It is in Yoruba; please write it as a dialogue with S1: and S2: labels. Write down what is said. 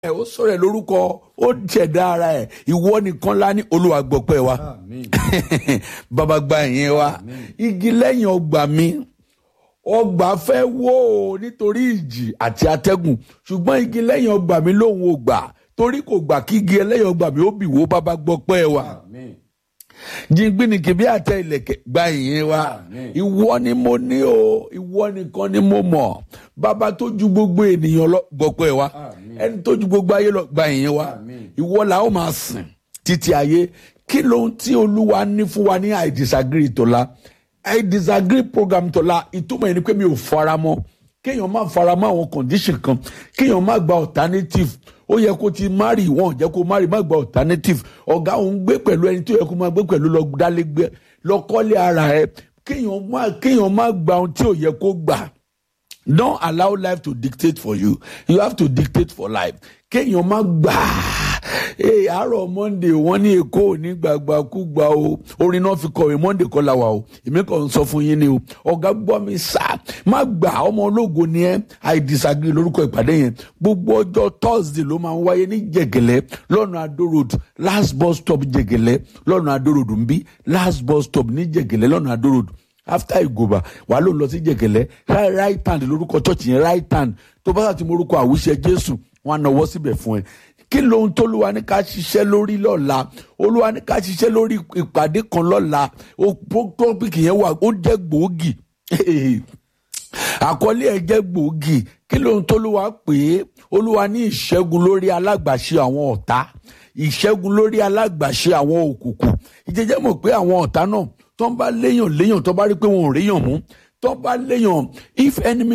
S1: ẹ ó sọ̀rọ̀ ẹ̀ lórúkọ ó ṣẹ̀dá ara ẹ̀ ìwọ nìkan lá ní olúwa gbọ́pẹ́ wa
S2: Àmín.
S1: bàbá gba ìyẹn wa igi lẹ́yìn ọgbà mi ọgbà fẹ́ wó o nítorí ìjì àti atẹ́gùn ṣùgbọ́n igi lẹ́yìn ọgbà mi lòun ò gbà torí kò gbà kí igi ẹlẹ́yìn ọgbà mi ó bì wó bàbá gbọ́pẹ́ wa
S2: Àmín.
S1: jìngbìnìkì bí àtẹ ìlẹ̀kẹ̀ gba ìyẹn wa
S2: Àmín.
S1: ìwọ ni mo ní o ìwọ nìkan ni mo mọ̀ bàbá tó ju gbogbo ènìyàn lọ gbọ́pẹ́ wa
S2: Àmín.
S1: ẹni tó ju gbogbo ayé lọ gba ìyẹn wa
S2: Àmín.
S1: ìwọ la ó máa sìn títí ayé kí lóhun tí olúwa ní fún wa ní i disagree tọ́lá i disagree program tọ́lá ìtumọ̀ ẹni pé mi ò fara mọ́ kéèyàn má fara mọ́ àwọn condition kan kéèyàn má gba alternative ó yẹ kó ti marry wọn ò jẹ́ kó marry má gba alternative ọ̀gá òun gbé pẹ̀lú ẹni tó yẹ kó máa gbé pẹ̀lú lọ dálégbé lọ kọ́lé ara ẹ kéèyàn má kéèyàn má gba ohun tí ò yẹ kó gbà don't allow life to dictate for you you have to dictate for life kéèyàn má gbà ee àárọ̀ monday wọ́n ní èkó ò ní gbàgbà kú gbà o orin náà fi kọ̀wé monday kọ́ la wà o èmi kàn ń sọ fún yín ni o ọ̀gá gbọ́ mi sá má gbà ọmọ ológo ni ẹ́ i disagree lórúkọ ìpàdé yẹn gbogbo ọjọ́ thursday ló máa ń wáyé ní jẹ̀gẹ̀lẹ́ lọ́nà adó road last bus stop jẹ̀gẹ̀lẹ́ lọ́nà adó road ń bí last bus stop ní jẹ̀gẹ̀lẹ́ lọ́nà adó road after ìgòbà wà ló ń lọ sí jẹ̀gẹ̀lẹ́ right right hand lórúkọ church yẹn right hand tó bá ti morúkọ àwùṣe jésù wọn á nawọ́ síbẹ̀ fún ẹ kí lóhun tó lùwà ní ká ṣiṣẹ́ lórí lọ́la olúwa ní ká ṣiṣẹ́ lórí ìpàdé kan lọ́la ó tọ́pìkì yẹn wà ó jẹ́ gbòógì àkọlé ẹ̀ jẹ́ gbòógì kí lóhun tó lùwà pé olúwa ní ìṣẹ́gun lórí alágbàṣe àwọn ọ̀tá ìṣẹ́gun lórí alágbàṣe àwọn òkùnkùn ìjẹ́jẹ́ mọ̀ pé àwọn ọ̀tá náà tó ń bá léèyàn léèyàn tó bá rí pé wọn ò ríyàn mú tó ń bá léèyàn if enemy